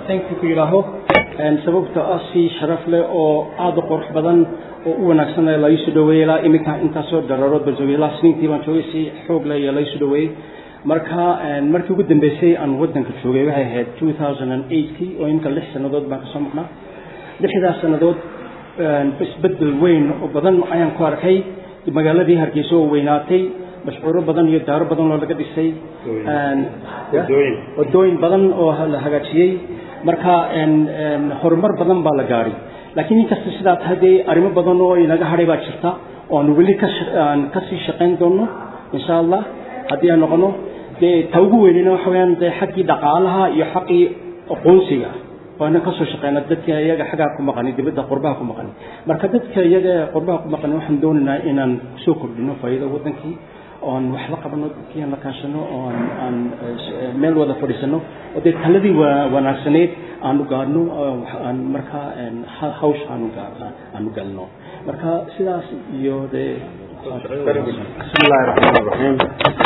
thank you ku yidhaaho sababta ah si sharaf leh oo aada u qurux badan oo u wanaagsan la isu dhaweeyey ilaa iminka intaasoo dararood baan joogay ilaa sniintii baan joogay si xoog leh iyo la isu dhaweeyey marka markii ugu dambeysay aan waddanka joogay waxay ahayd two thousand and eightkii oo iminka lix sannadood baan kasoo maqnaa lixdaas sannadood isbedel weyn oo badan ayaan ku arkay magaaladii hargeysa oo weynaatay mashcuuro badan iyo daaro badan oo laga dhisay wadooyin badan oo la hagaajiyey marka horumar badan baa la gaadhay laakiin inkasta sidaa tahay dee arrimo badan oo inaga hadhay baa jirta oo aan weli aan kasii shaqayn doono insha allah haddii aan noqono dee ta ugu weynina waxa weyaan dee xaggii dhaqaalaha iyo xaqii aqoonsiga waana kasoo shaqeyna dadka iyaga xaggaa ku maqani dibadda qurbaha ku maqani marka dadka iyaga qurbaha ku maqani waxaan doonaynaa inaan soo kordhino faa'iida wadankii oon wax la qabano dadkii aan la kaashano oo aan aan meel wada fadhiisano oo dee taladii wanaagsaneyd aanu gaadhno aan markaa hawsha aanu aanu galno marka sidaas iyo dee بسم الله الرحمن الرحيم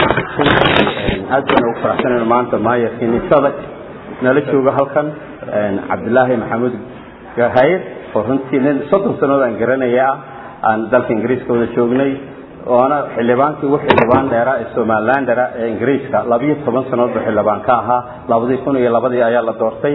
aad baan ugu faraxsanayn maanta maayarkii nisada nala jooga halkan cabdilaahi maxamuud gahayr oo runtii nin soddon sannadood aan garanaya ah aan dalka ingiriiska wada joognay oona xildhibaankii ugu xildhibaan dheeraa ee somalilandera ee ingiriiska labiyo toban sannadood buu xildhibaan ka ahaa labadii kun iyo labadii ayaa la doortay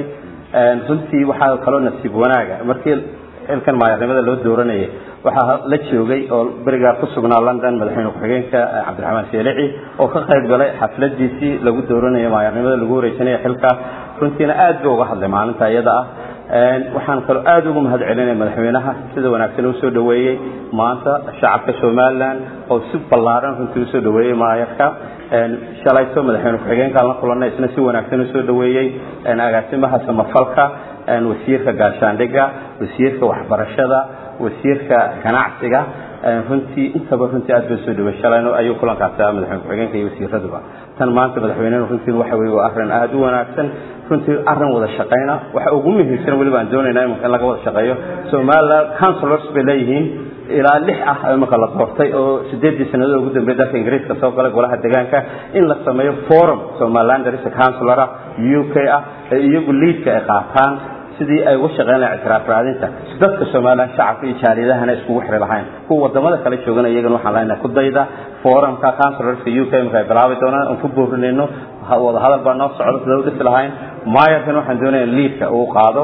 runtii waxaa kaloo nasiib wanaaga markii xilkan maayarnimada loo dooranayay waxaa la joogay oo berigaa ku sugnaa london madaxweyne ku-xigeenka cabdiraxmaan seelici oo ka qayb galay xafladiisii lagu dooranayo maayarnimada lagu wareejinayo xilka runtiina aad buu uga hadlay maalinta iyada ah waxaan kaloo aad ugu mahad celinaya madaxweynaha sida wanaagsan usoo dhaweeyey maanta shacabka somalilan oo si ballaaran runtii usoo dhaweeyey maayarka shalayto madaxweyne ku-xigeenkaan la kulanay isna si wanaagsan usoo dhaweeyey agaasimaha samafalka wasiirka gaashaandhiga wasiirka waxbarashada wasiirka ganacsiga runtii intaba runtii aad baa soo dhaway shalayno ayuu kulankaas madaxweyne ku-xigeenka iyo wasiiraduba tan maanta madaxweynenu runtii waxa weye waa arrin aada u wanaagsan runtii arrin wada shaqayna waxa ugu muhiimsan weliba aan doonayna imanka in laga wada shaqeeyo somaliland councilors bay leeyihiin ilaa lix ah imanka la doortay oo sideedii sannadood ugu dambeey dalka ingiriiska soo galay golaha deegaanka in la sameeyo forum somaliland risa councilor ah u k ah ee iyagu liidka ay qaataan sidii ay uga shaqeyn lahayn ictiraaf raadinta dadka somaliland shacabka iyo jaaliyadahana iskugu xiri lahayn kuwa wadamada kale joogana iyagana waxaan leenahay ku dayda forumka councilorska u k marka ay bilaabi doonaan aan ku boorinayno wada hadal baa noo socda sida u dhisi lahayn maayarkan waxaan doonaya liidka uu qaado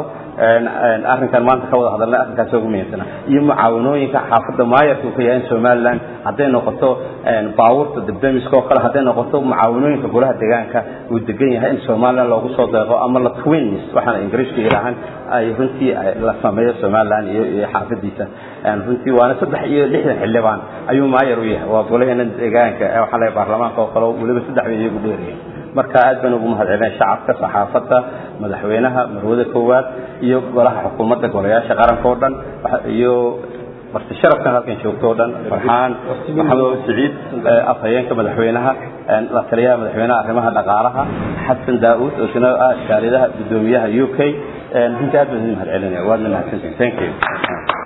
arrinkan maanta ka wada hadalnay arrinkaas ugu muhiimsana iyo mucaawanooyinka xaafadda maayarka uu ka yahay in somaliland hadday noqoto baabuurta debdemiska oo kale hadday noqoto mucaawanooyinka golaha deegaanka uu degan yahay in somaliland loogu soo deeqo ama la twins waxaana ingiriiska yidhaahaan ay runtii la sameeyo somaliland iyo iyo xaafadiisa runtii waana saddex iyo lixdan xildhibaan ayuu maayar u yahay waa golaheena deegaanka waxaa leeyahay baarlamaanka oo kale weliba saddex bay iyagu dheerayeen marka aad baan ugu mahad celinay shacabka saxaafadda madaxweynaha marwada koowaad iyo golaha xukuumadda golayaasha qaranka oo dhan iyo marti sharafkan halkan joogto oo dhan farxaan maxamed siciid afhayeenka madaxweynaha la taliyaha madaxweynaha arrimaha dhaqaalaha xasan daa'uud oo isna ah shaaridaha guddoomiyaha u k runtii aad baan idin mahad celinaya waadna mahadsantihin thank you